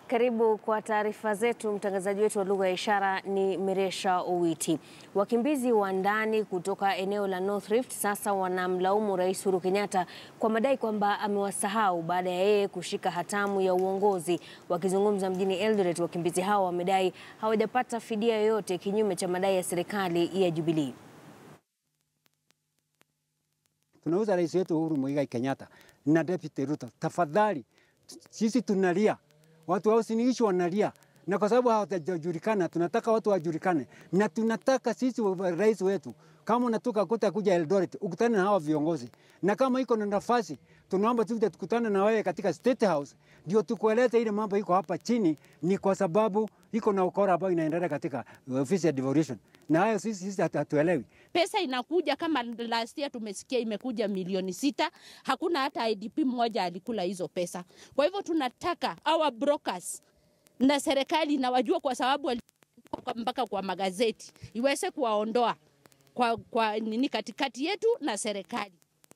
Karibu kwa taarifa zetu. Mtangazaji wetu wa lugha ya ishara ni Meresha Owiti. Wakimbizi wa ndani kutoka eneo la North Rift sasa wanamlaumu Rais Uhuru Kenyatta kwa madai kwamba amewasahau baada ya yeye kushika hatamu ya uongozi. Wakizungumza mjini Eldoret, wakimbizi hao wamedai hawajapata fidia yoyote kinyume cha madai ya serikali ya Jubilee. Tunauza rais wetu Uhuru Muigai Kenyatta na Deputy Ruto, tafadhali, sisi tunalia, watu wa Uasin Gishu wanalia, na kwa sababu hawajajulikana, tunataka watu wajulikane, na tunataka sisi rais wetu, kama unatoka kuta kuja Eldoret ukutane na hawa viongozi, na kama iko na nafasi, tunaomba tu tukutane na wewe katika State House, ndio tukueleze ile mambo iko hapa chini, ni kwa sababu iko na ukora ambayo inaendelea katika ofisi ya devolution, na hayo sisi sisi hatuelewi. Pesa inakuja kama last year tumesikia imekuja milioni sita. Hakuna hata IDP mmoja alikula hizo pesa. Kwa hivyo tunataka our brokers na serikali inawajua, kwa sababu mpaka kwa magazeti iweze kuwaondoa kwa, kwa nini katikati yetu na serikali.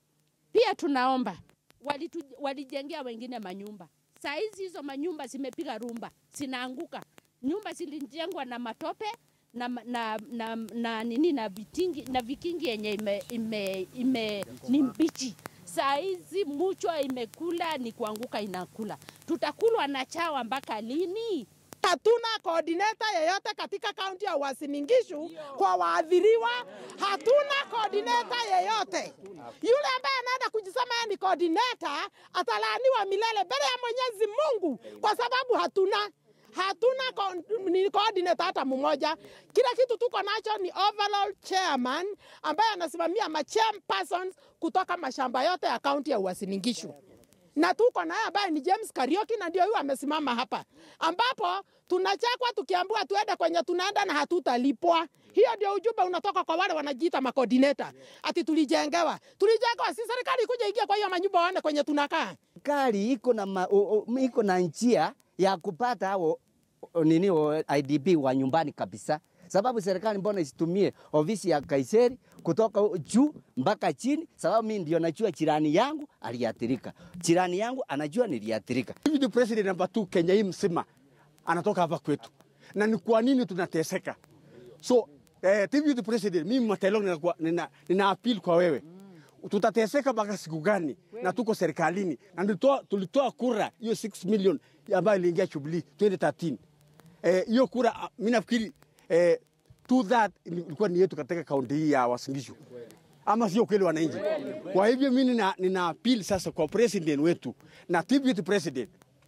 Pia tunaomba walitu, walijengea wengine manyumba, saa hizi hizo manyumba zimepiga rumba, zinaanguka. Nyumba zilijengwa na matope na, na, na, na, nini na vitingi na vikingi yenye ime, ime, ime, ni mbichi. Saa hizi muchwa imekula ni kuanguka inakula. Tutakulwa na chawa mpaka lini? Hatuna coordinator yeyote katika kaunti ya Uasin Gishu kwa waathiriwa. Hatuna coordinator yeyote. Yule ambaye anaenda kujisema yeye ni coordinator atalaaniwa milele mbele ya Mwenyezi Mungu kwa sababu hatuna hatuna ni coordinator hata mmoja. Kila kitu tuko nacho ni overall chairman ambaye anasimamia ma chairpersons kutoka mashamba yote ya kaunti ya Uasin Gishu na tuko naye ambaye ni James Karioki, na ndio huyu amesimama hapa, ambapo tunachekwa tukiambiwa tuende kwenye tunaenda na hatutalipwa. Hiyo ndio ujumbe unatoka kwa wale wanajiita makoordineta, ati tulijengewa. Tulijengewa, si serikali kuja ingia kwa hiyo manyumba waone kwenye tunakaa. Serikali iko na ma, o, o, iko na njia ya kupata hao nini o, IDP wa nyumbani kabisa sababu serikali mbona isitumie ofisi ya Kaiseri kutoka juu mpaka chini, sababu mimi ndio najua jirani yangu aliathirika, jirani yangu anajua niliathirika. Hivi president namba 2 Kenya hii mzima anatoka hapa kwetu, na ni kwa nini tunateseka? So eh, deputy president, mimi Matelo nina, nina, nina appeal kwa wewe tutateseka mpaka siku gani? Na tuko serikalini na tulitoa, tulitoa kura hiyo 6 million ambayo iliingia Jubilee 2013 hiyo eh, kura mimi nafikiri eh, to that ilikuwa ni yetu katika kaunti hii ya Uasin Gishu, ama sio kweli wananchi? Kwa hivyo mimi nina, nina appeal sasa kwa president wetu na deputy president,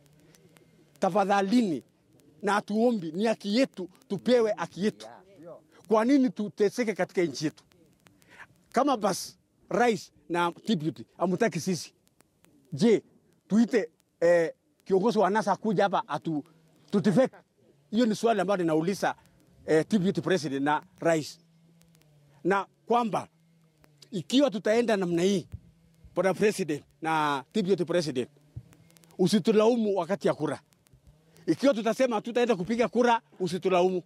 tafadhalini na tuombi, ni haki yetu tupewe haki yetu. Kwa nini tuteseke katika nchi yetu? Kama basi rais na deputy amutaki sisi, je, tuite eh, kiongozi wa NASA kuja hapa atu tutifeke? Hiyo ni swali ambalo ninauliza eh, deputy president na rais, na kwamba ikiwa tutaenda namna hii, bwana president na deputy president, usitulaumu wakati ya kura. Ikiwa tutasema tutaenda kupiga kura, usitulaumu.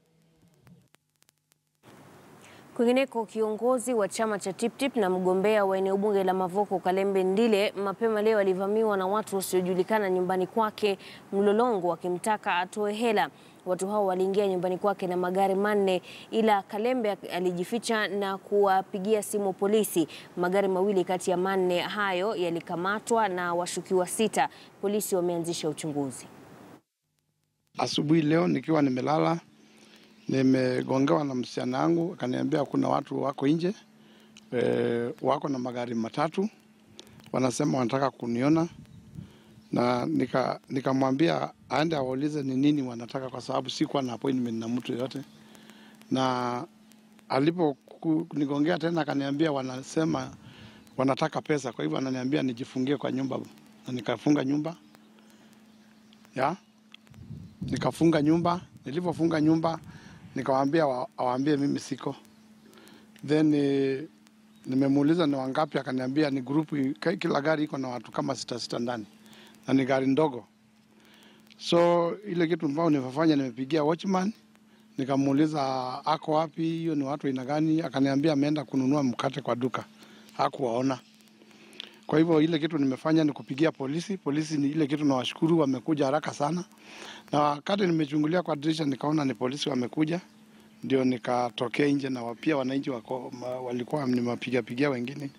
Kwingineko, kiongozi wa chama cha TipTip na mgombea wa eneo bunge la Mavoko Kalembe Ndile mapema leo alivamiwa na watu wasiojulikana nyumbani kwake Mlolongo wakimtaka atoe hela. Watu hao waliingia nyumbani kwake na magari manne, ila Kalembe alijificha na kuwapigia simu polisi. Magari mawili kati ya manne hayo yalikamatwa na washukiwa sita. Polisi wameanzisha uchunguzi. Asubuhi leo nikiwa nimelala nimegongewa na msichana wangu, akaniambia kuna watu wako nje e, wako na magari matatu, wanasema wanataka kuniona, na nikamwambia nika aende awaulize ni nini wanataka, kwa sababu sikuwa na appointment na mtu yoyote. Na alipo kunigongea tena, akaniambia wanasema wanataka pesa, kwa hivyo ananiambia nijifungie kwa nyumba, na nikafunga nyumba ya nikafunga nyumba. Nilivyofunga nyumba nikawaambia awaambie mimi siko. Then e, nimemuuliza ni wangapi, akaniambia ni grupu, kila gari iko na watu kama sita sita ndani na ni gari ndogo. So ile kitu ambayo nimefanya, nimepigia watchman nikamuuliza ako wapi, hiyo ni watu aina gani? Akaniambia ameenda kununua mkate kwa duka, hakuwaona. Kwa hivyo ile kitu nimefanya ni kupigia polisi. Polisi ni ile kitu nawashukuru, wamekuja haraka sana, na wakati nimechungulia kwa dirisha nikaona ni polisi wamekuja, ndio nikatokea nje, na pia wananchi wako, ma, walikuwa nimewapiga pigia wengine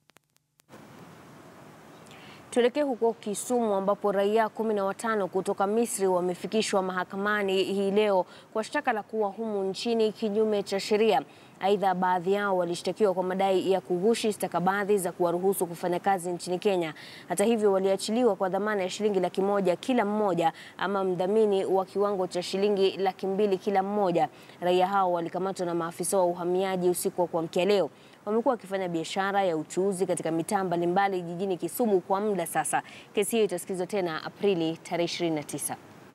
Tuelekee huko Kisumu ambapo raia kumi na watano kutoka Misri wamefikishwa mahakamani hii leo kwa shtaka la kuwa humu nchini kinyume cha sheria. Aidha, baadhi yao walishtakiwa kwa madai ya kughushi stakabadhi za kuwaruhusu kufanya kazi nchini Kenya. Hata hivyo, waliachiliwa kwa dhamana ya shilingi laki moja kila mmoja ama mdhamini wa kiwango cha shilingi laki mbili kila mmoja. Raia hao walikamatwa na maafisa wa uhamiaji usiku wa kuamkia leo. Wamekuwa wakifanya biashara ya uchuuzi katika mitaa mbalimbali jijini Kisumu kwa muda sasa. Kesi hiyo itasikizwa tena Aprili tarehe 29.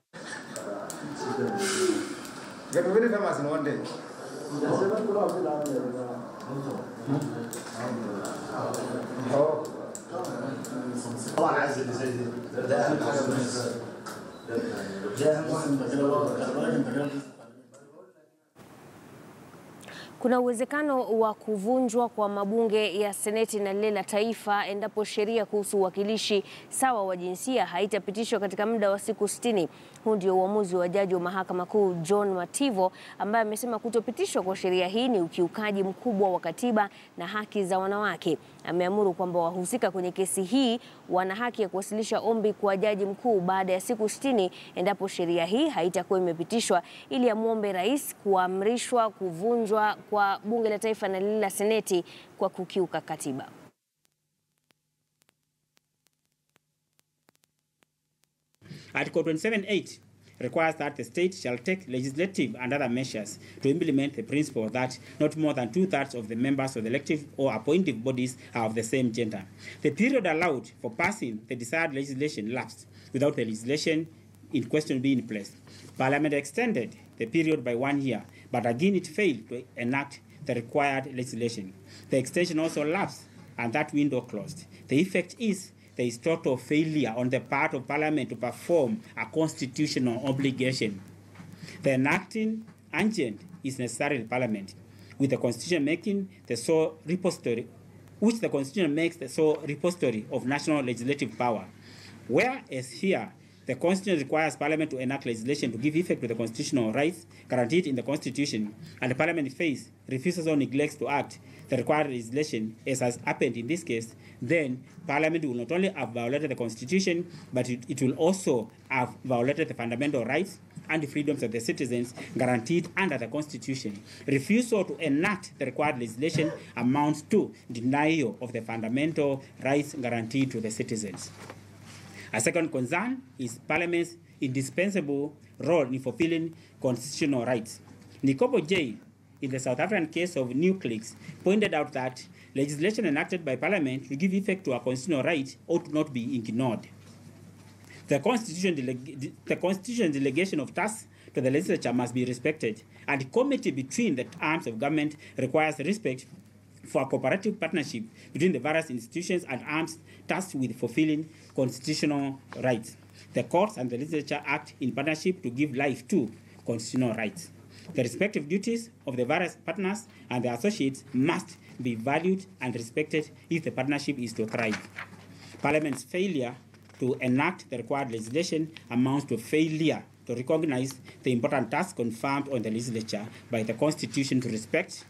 Kuna uwezekano wa kuvunjwa kwa mabunge ya Seneti na lile la Taifa endapo sheria kuhusu uwakilishi sawa wa jinsia haitapitishwa katika muda wa siku 60. Huu ndio uamuzi wa jaji wa Mahakama Kuu John Mativo ambaye amesema kutopitishwa kwa sheria hii ni ukiukaji mkubwa wa katiba na haki za wanawake. Ameamuru kwamba wahusika kwenye kesi hii wana haki ya kuwasilisha ombi kwa jaji mkuu baada ya siku 60 endapo sheria hii haitakuwa imepitishwa ili amwombe rais kuamrishwa kuvunjwa kwa bunge la taifa na lile la seneti kwa kukiuka katiba. Article 27.8 requires that the state shall take legislative and other measures to implement the principle that not more than two-thirds of the members of the elective or appointive bodies are of the same gender. The period allowed for passing the desired legislation lapsed without the legislation in question being in place. Parliament extended the period by one year, but again it failed to enact the required legislation. The extension also lapsed and that window closed. The effect is there is total failure on the part of Parliament to perform a constitutional obligation. The enacting agent is necessary in Parliament, with the Constitution making the sole repository, which the Constitution makes the sole repository of national legislative power. Whereas here, the Constitution requires Parliament to enact legislation to give effect to the constitutional rights guaranteed in the Constitution, and the Parliament face refuses or neglects to act the required legislation, as has happened in this case, then Parliament will not only have violated the Constitution, but it, it will also have violated the fundamental rights and the freedoms of the citizens guaranteed under the Constitution. Refusal to enact the required legislation amounts to denial of the fundamental rights guaranteed to the citizens. A second concern is Parliament's indispensable role in fulfilling constitutional rights. Nikobo J, in the South African case of Nuclex, pointed out that legislation enacted by Parliament to give effect to a constitutional right ought not be ignored. The Constitution, deleg- the Constitution delegation of tasks to the legislature must be respected, and committee between the arms of government requires respect for a cooperative partnership between the various institutions and arms tasked with fulfilling constitutional rights. The courts and the legislature act in partnership to give life to constitutional rights. The respective duties of the various partners and their associates must be valued and respected if the partnership is to thrive. Parliament's failure to enact the required legislation amounts to failure to recognize the important task confirmed on the legislature by the Constitution to respect,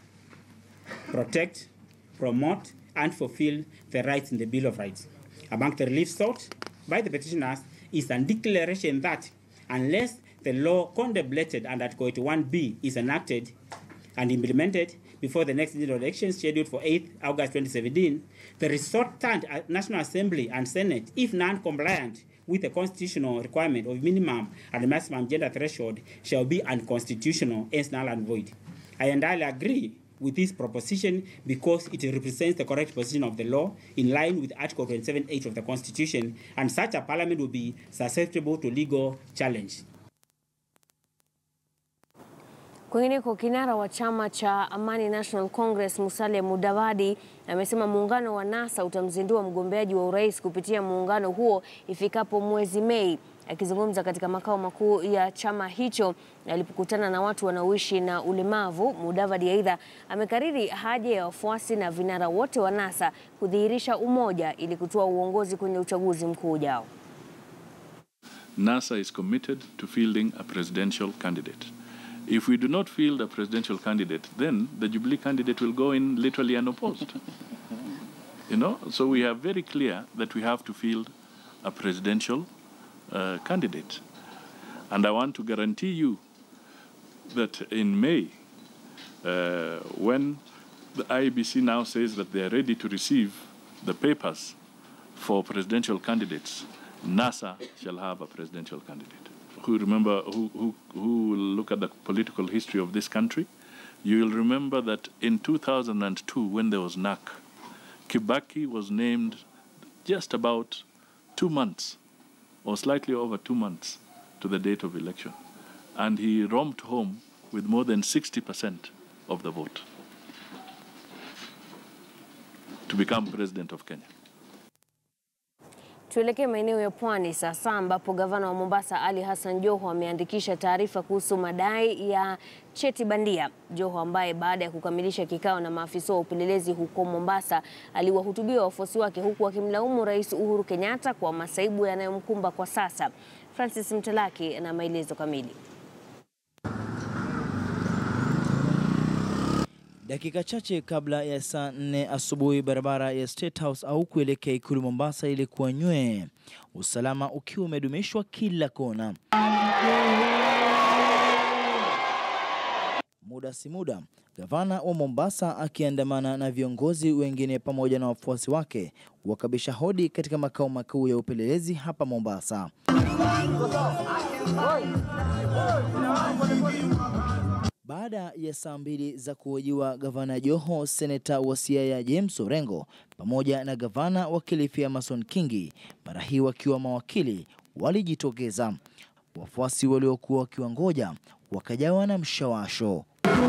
protect, promote, and fulfill the rights in the Bill of Rights. Among the relief sought by the petitioners is a declaration that unless the law contemplated under Article 81B is enacted and implemented before the next general election scheduled for 8 August 2017, the resultant National Assembly and Senate, if non-compliant with the constitutional requirement of minimum and maximum gender threshold, shall be unconstitutional, hence null and void. I entirely agree with this proposition because it represents the correct position of the law in line with Article 27.8 of the Constitution, and such a parliament will be susceptible to legal challenge. Kwingineko, kinara wa chama cha Amani National Congress Musalia Mudavadi amesema muungano wa NASA utamzindua mgombeaji wa urais kupitia muungano huo ifikapo mwezi Mei. Akizungumza katika makao makuu ya chama hicho alipokutana na watu wanaoishi na ulemavu, Mudavadi aidha amekariri haja ya wafuasi na vinara wote wa NASA kudhihirisha umoja ili kutoa uongozi kwenye uchaguzi mkuu ujao. NASA is committed to fielding a presidential candidate. If we do not field a presidential candidate, then the Jubilee candidate will go in literally unopposed. you know, so we are very clear that we have to field a presidential uh, candidate. And I want to guarantee you that in May, uh, when the IEBC now says that they are ready to receive the papers for presidential candidates, NASA shall have a presidential candidate. Who remember, who, who, who will look at the political history of this country, you will remember that in 2002, when there was NAC, Kibaki was named just about two months or slightly over two months to the date of election. And he romped home with more than 60% of the vote to become president of Kenya. Tuelekee maeneo ya pwani sasa ambapo gavana wa Mombasa Ali Hassan Joho ameandikisha taarifa kuhusu madai ya cheti bandia. Joho ambaye baada ya kukamilisha kikao na maafisa wa upelelezi huko Mombasa aliwahutubia wafuasi wake huku akimlaumu Rais Uhuru Kenyatta kwa masaibu yanayomkumba kwa sasa. Francis Mtalaki na maelezo kamili. Dakika chache kabla ya saa nne asubuhi barabara ya State House au kuelekea ikulu Mombasa ilikuwa nywee, usalama ukiwa umedumishwa kila kona. Muda si muda, gavana wa Mombasa akiandamana na viongozi wengine pamoja na wafuasi wake wakabisha hodi katika makao makuu ya upelelezi hapa Mombasa. Baada ya saa mbili za kuhojiwa gavana Joho, seneta wa Siaya James Orengo pamoja na gavana wa Kilifi Amason Kingi, mara hii wakiwa mawakili, walijitokeza. Wafuasi waliokuwa wakiwangoja wakajawa na mshawasho.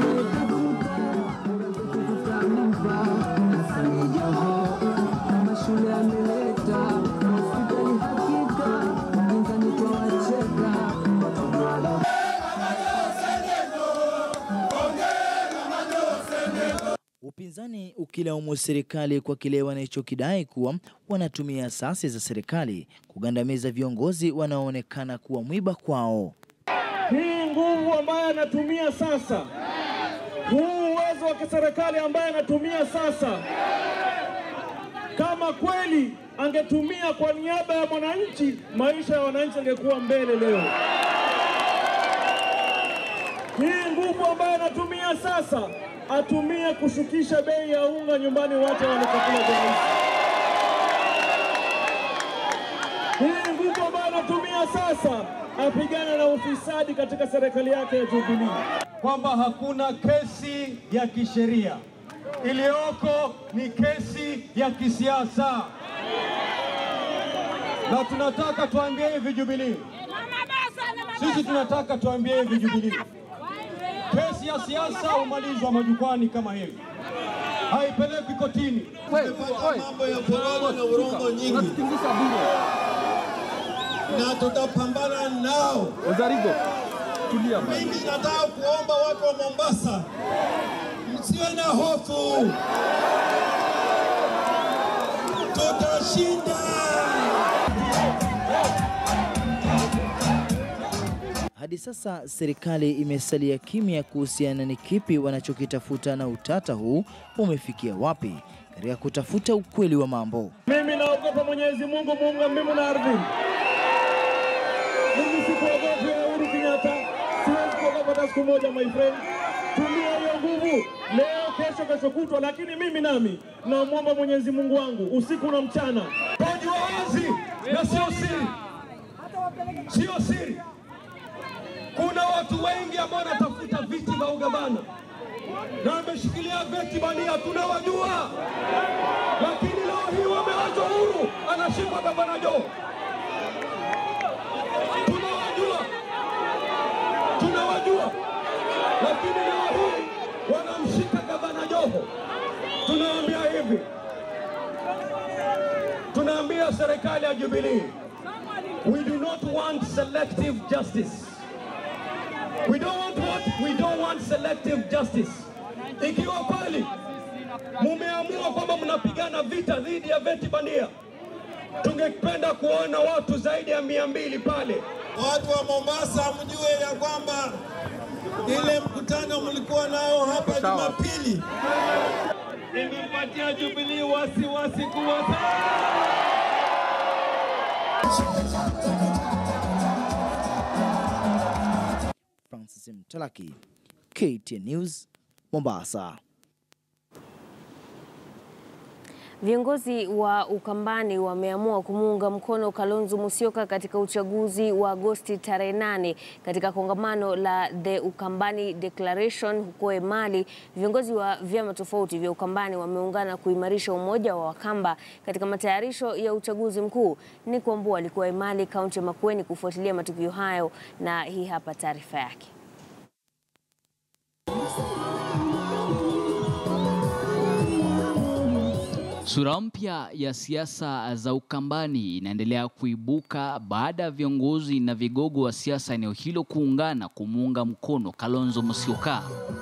Upinzani ukilaumu serikali kwa kile wanachokidai kuwa wanatumia asasi za serikali kugandamiza viongozi wanaoonekana kuwa mwiba kwao. Hii nguvu ambayo anatumia sasa, huu uwezo wa kiserikali ambaye anatumia sasa, kama kweli angetumia kwa niaba ya mwananchi, maisha ya wananchi angekuwa mbele leo. Hii nguvu ambayo anatumia sasa atumie kushukisha bei ya unga nyumbani, watu wanachakula kwa rahisi. Hii nguvu ambayo anatumia sasa apigane na ufisadi katika serikali yake ya Jubilee, kwamba hakuna kesi ya kisheria, iliyoko ni kesi ya kisiasa, na tunataka tuambie hivi Jubilee, sisi tunataka tuambie hivi Jubilee, kesi ya siasa humalizwa majukwani kama hivi, haipelekwi kotini. Mambo ya porojo na urongo nyingi na tutapambana nao. Uzarigo, tulia. Mimi nataka kuomba watu wa Mombasa, msiwe na hofu, tutashinda. Hadi sasa serikali imesalia kimya kuhusiana ni kipi wanachokitafuta na utata huu umefikia wapi katika kutafuta ukweli wa mambo. Mimi naogopa Mwenyezi Mungu muumba mbingu na ardhi. Mimi sikuogopi Uhuru Kenyatta, siwezi kuogopa hata siku moja, my friend. Tumia hiyo nguvu leo, kesho, kesho kutwa, lakini mimi nami namwomba Mwenyezi Mungu wangu usiku na mchana. Wajua wazi na sio siri, sio siri. Kuna watu wengi ambao wanatafuta viti vya ugavana na wameshikilia veti bandia, tunawajua, lakini leo hii wamewachwa huru, anashikwa gavana Joho. Tunawajua, tunawajua, lakini ya Jubilee, we do not want selective justice. We don't want what? We don't want selective justice. Ikiwa kweli mumeamua kwamba mnapigana vita dhidi ya veti bandia, tungependa kuona watu zaidi ya mia mbili pale. Watu wa Mombasa mjue ya kwamba ile mkutano mlikuwa nao hapa Jumapili imempatia Jubilee wasiwasi kuwa Francis Mtalaki, KTN News, Mombasa. Viongozi wa Ukambani wameamua kumuunga mkono Kalonzo Musyoka katika uchaguzi wa Agosti tarehe nane katika kongamano la The Ukambani Declaration huko Emali. Viongozi wa vyama tofauti vya Ukambani wameungana kuimarisha umoja wa Wakamba katika matayarisho ya uchaguzi mkuu. Ni Kwambua alikuwa Emali, kaunti ya Makueni kufuatilia matukio hayo, na hii hapa taarifa yake. Sura mpya ya siasa za Ukambani inaendelea kuibuka baada ya viongozi na vigogo wa siasa eneo hilo kuungana kumuunga mkono Kalonzo Musyoka.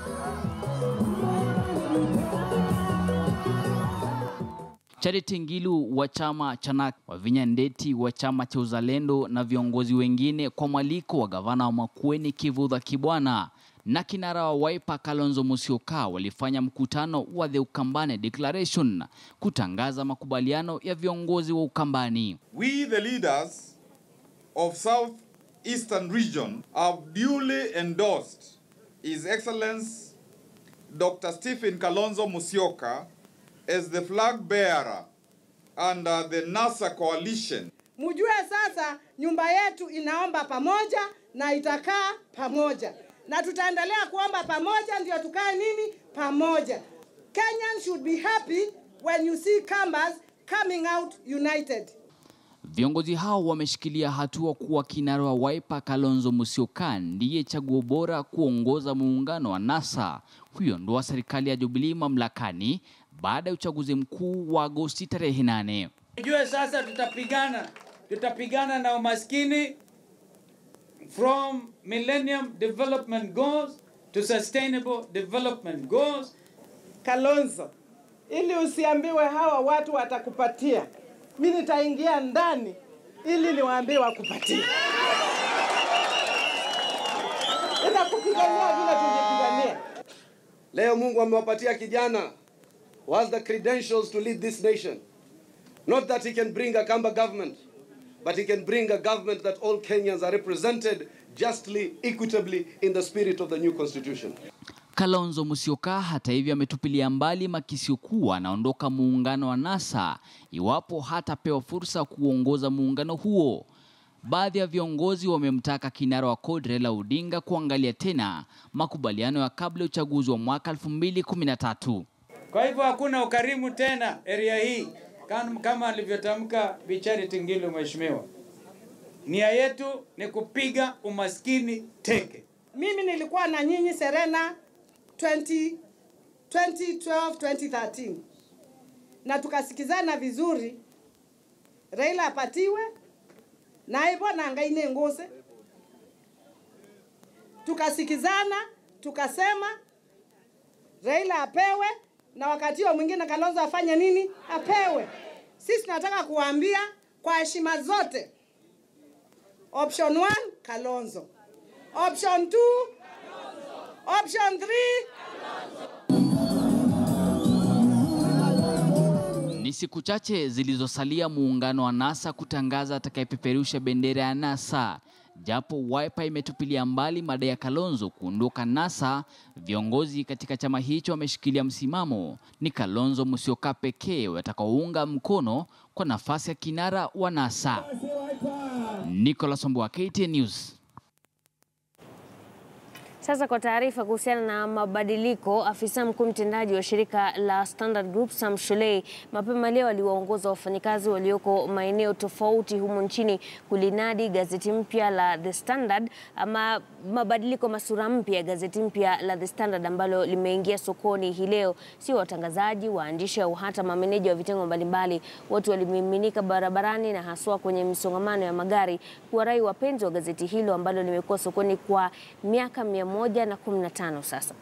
Charity Ngilu wa chama cha NARC, Wavinya Ndeti wa chama cha Uzalendo na viongozi wengine kwa mwaliko wa gavana wa Makueni Kivutha Kibwana na kinara wa Wiper Kalonzo Musyoka walifanya mkutano wa The Ukambani Declaration kutangaza makubaliano ya viongozi wa Ukambani. We, the leaders of South Eastern Region, have duly endorsed His Excellency Dr. Stephen Kalonzo Musyoka as the flag bearer under the NASA coalition. Mjue sasa nyumba yetu inaomba pamoja na itakaa pamoja, na tutaendelea kuomba pamoja, ndio tukae nini pamoja. Kenyans should be happy when you see Kambas coming out united. Viongozi hao wameshikilia hatua kuwa kinara wa Wiper Kalonzo Musyoka ndiye chaguo bora kuongoza muungano wa NASA kuiondoa serikali ya Jubilee mamlakani baada ya uchaguzi mkuu wa Agosti tarehe nane. Jue sasa tutapigana, tutapigana na umaskini from Millennium Development Goals to Sustainable Development Goals. Kalonzo, ili usiambiwe hawa watu watakupatia, mi nitaingia ndani ili niwaambie wakupatie. Nitakupigania vile tulipigania. Leo Mungu amewapatia kijana who has the credentials to lead this nation. Not that he can bring a Kamba government, but he can bring a government that all Kenyans are represented justly, equitably in the spirit of the new constitution. Kalonzo Musyoka hata hivyo ametupilia mbali makisio kuwa anaondoka muungano wa NASA iwapo hatapewa fursa kuongoza muungano huo. Baadhi ya viongozi wamemtaka kinara wa CORD Raila Odinga kuangalia tena makubaliano ya kabla ya uchaguzi wa mwaka 2013. Kwa hivyo hakuna ukarimu tena area hii kama, kama alivyotamka Bi Charity Ngilu mheshimiwa. Nia yetu ni kupiga umaskini teke. Mimi nilikuwa na nyinyi Serena 20, 2012 2013 na tukasikizana vizuri, Raila apatiwe na hivyo nangaine nguse, tukasikizana tukasema Raila apewe na wakati huo mwingine Kalonzo afanye nini? Apewe. Sisi tunataka kuwaambia kwa heshima zote, option 1 Kalonzo, option 2 option 3 Ni siku chache zilizosalia muungano wa NASA kutangaza atakayepeperusha bendera ya NASA. Japo Wiper imetupilia mbali madai ya Kalonzo kuondoka NASA, viongozi katika chama hicho wameshikilia msimamo ni Kalonzo Musyoka pekee watakaounga mkono kwa nafasi ya kinara wa NASA. Nicholas Omboa, KTN News. Sasa kwa taarifa kuhusiana na mabadiliko, afisa mkuu mtendaji wa shirika la Standard Group Sam Shulei mapema leo aliwaongoza wafanyakazi walioko maeneo tofauti humu nchini kulinadi gazeti mpya la The Standard ama mabadiliko masura mpya ya gazeti mpya la The Standard ambalo limeingia sokoni hii leo. Sio watangazaji, waandishi au hata mameneja wa vitengo mbalimbali, watu walimiminika barabarani na haswa kwenye misongamano ya magari kuwarai wapenzi wa gazeti hilo ambalo limekuwa sokoni kwa miaka mia moja na kumi na tano sasa.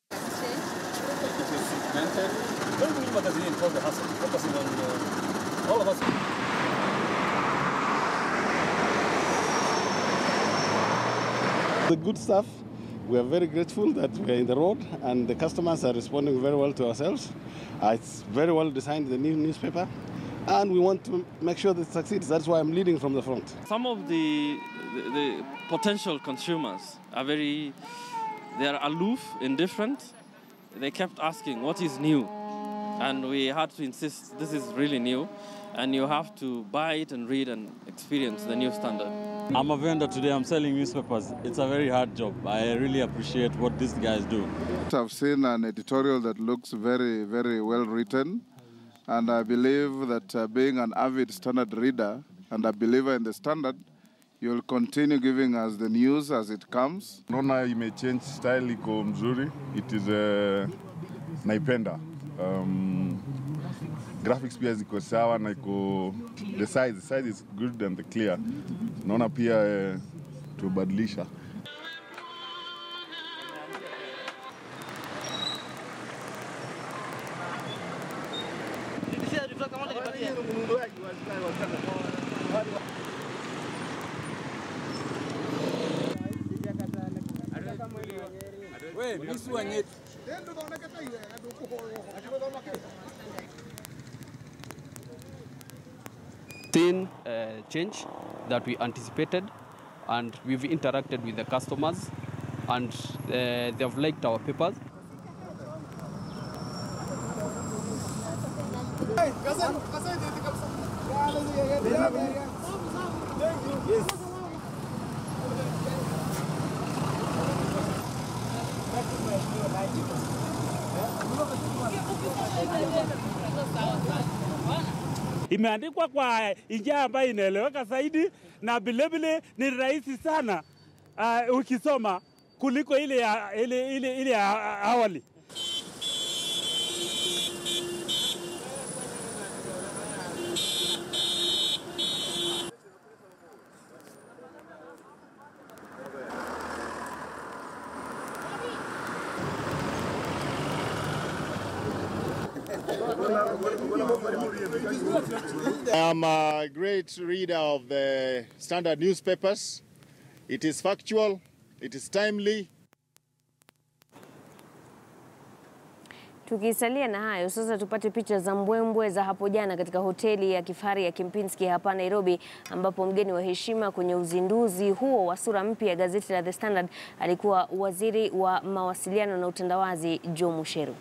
The good stuff. We are very grateful that we are in the road and the customers are responding very well to ourselves. Uh, it's very well designed, the new newspaper, and we want to make sure that it succeeds. That's why I'm leading from the front. Some of the, the, the potential consumers are very, they are aloof, indifferent. They kept asking, what is new? And we had to insist, this is really new, and you have to buy it and read and experience the new standard. I'm a vendor today. I'm selling newspapers. It's a very hard job. I really appreciate what these guys do. I've seen an editorial that looks very, very well written, and I believe that uh, being an avid standard reader and a believer in the standard, you'll continue giving us the news as it comes. Naona imechange style iko mzuri. It is uh, naipenda. Um, graphics pia ziko sawa na iko the size, the size is good and clear. Naona pia uh, tubadilisha. seen uh, change that we anticipated and we've interacted with the customers and uh, they've liked our papers. imeandikwa kwa njia ambayo inaeleweka zaidi na vilevile ni rahisi sana uh, ukisoma kuliko ile ya, ile, ile, ile ya awali. I am a great reader of the standard newspapers. It is factual, it is timely. Tukisalia na hayo sasa, tupate picha za mbwembwe za hapo jana katika hoteli ya kifahari ya Kempinski hapa Nairobi, ambapo mgeni wa heshima kwenye uzinduzi huo wa sura mpya ya gazeti la The Standard alikuwa waziri wa mawasiliano na utandawazi Joe Musheru.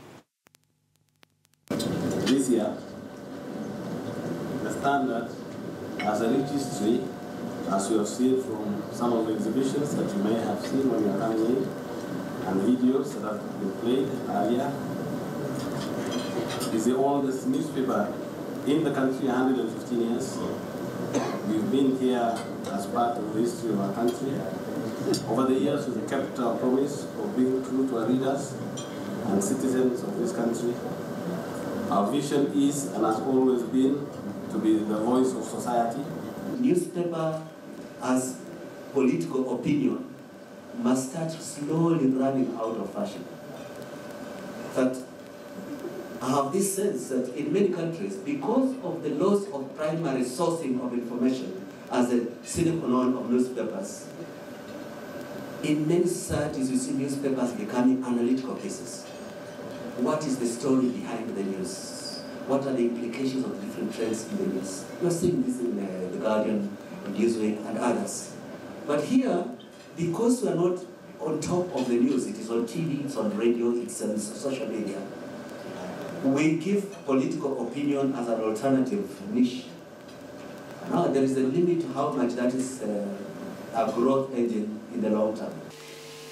This year, the standard has a rich history, as you have seen from some of the exhibitions that you may have seen when you are coming in, and videos that have been played earlier. It's the oldest newspaper in the country, 115 years. We've been here as part of the history of our country. Over the years, we've kept our promise of being true to our readers and citizens of this country. Our vision is and has always been to be the voice of society. Newspaper as political opinion must start slowly running out of fashion. But I have this sense that in many countries, because of the loss of primary sourcing of information as a sine qua non of newspapers, in many societies you see newspapers becoming analytical pieces. What is the story behind the news? What are the implications of different trends in the news? You're seeing this in uh, The Guardian, Newsweek, and others. But here, because we are not on top of the news, it is on TV, it's on radio, it's on social media, we give political opinion as an alternative niche. Now, there is a limit to how much that is uh, a growth engine in the long term.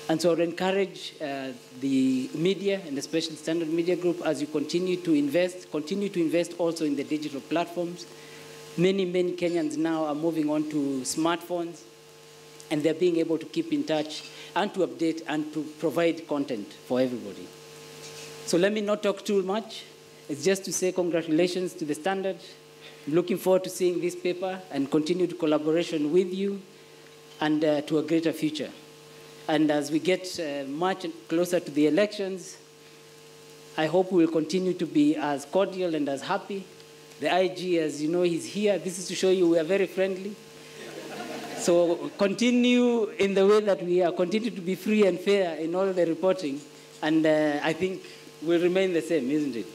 And so I would encourage uh, the media and especially Standard Media Group as you continue to invest, continue to invest also in the digital platforms. Many, many Kenyans now are moving on to smartphones and they're being able to keep in touch and to update and to provide content for everybody. So let me not talk too much. It's just to say congratulations to the Standard. I'm looking forward to seeing this paper and continued collaboration with you and uh, to a greater future. And as we get uh, much closer to the elections, I hope we will continue to be as cordial and as happy. The IG, as you know, he's here. This is to show you we are very friendly. So continue in the way that we are. Continue to be free and fair in all the reporting. And uh, I think we'll remain the same, isn't it?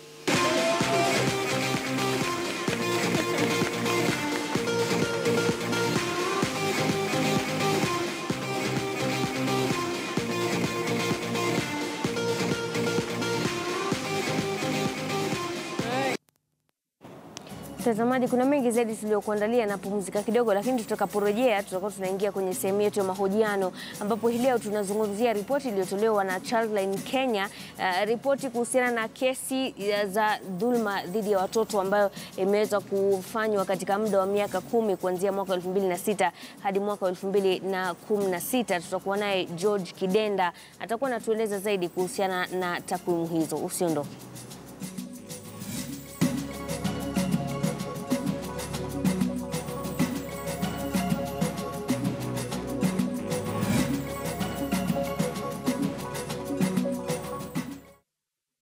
Mtazamaji, kuna mengi zaidi tuliyokuandalia na pumzika kidogo, lakini tutakaporejea tutakuwa tunaingia kwenye sehemu yetu ya mahojiano, ambapo hii leo tunazungumzia ripoti iliyotolewa na Childline Kenya, uh, ripoti kuhusiana na kesi uh, za dhulma dhidi ya watoto ambayo imeweza kufanywa katika muda wa miaka kumi kuanzia mwaka 2006 hadi mwaka 2016. Tutakuwa naye George Kidenda, atakuwa anatueleza zaidi kuhusiana na takwimu hizo. Usiondoke.